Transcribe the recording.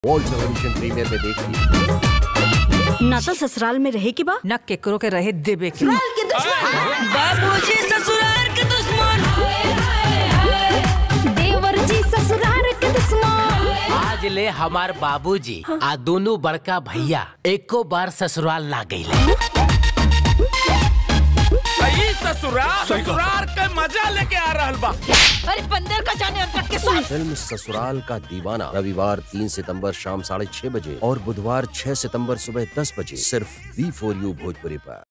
world television premier में देखिए ना तो ससुराल में रहे के बा न केकरो के रहे देबे के बाबूजी ससुराल के दुश्मन देवर जी ससुराल के दुश्मन आज ले हमार बाबूजी आ दोनों बड़का भैया एको बार ससुराल ना गईले सही ससुराल ससुराल के मजा लेके आ रहल बा अरे बंदर का जाने अनकट के सुन फिल्म ससुराल का दीवाना रविवार तीन सितंबर शाम साढ़े छह बजे और बुधवार छह सितंबर सुबह दस बजे सिर्फ बी फोर यू भोजपुरी पर